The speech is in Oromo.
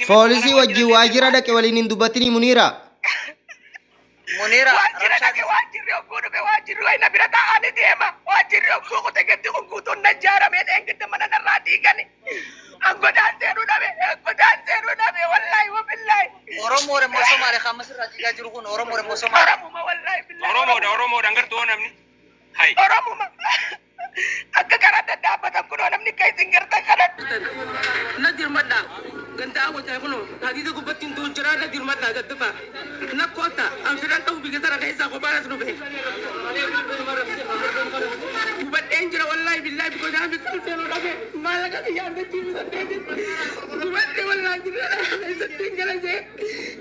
Foolisii wajjin waajjira dhaqe waliin hin dubbatini Muniira. Muniira Waajjira dhaqe waajjirri hogguu dhufe waajjirri wayna bira taa'anii deema. Waajjirri hogguu kute gatti kun guutuun na jaaramee dheengitti mana narraa diigani. Angodaan seenuu dhabe, angodaan seenuu dhabe, wallaahi wabillaahi. Oromoo immoo Somaaliyaa kan masirraa jigaa jiru kun Oromoo immoo Somaaliyaa. Oromuma wallaahi billaahi. Oromoodha Oromoodha gartuu namni. Hai. Oromuma. Akka karaa daddaabbatan kunoo namni akka isin gartan kanatti. na dirmadha gandaa wajaa kuno hadiida gubbattiin tuu jira na dirmadha daddafa na koota an fidan qabu biyya tara keessaa kophaa as dhufe gubadheen jira wallaahi billaahi biko naa fi kan seenuu dhabe maallaqa biyyaa andachii bitatee gubadhe wallaahi jira keessatti hin galasee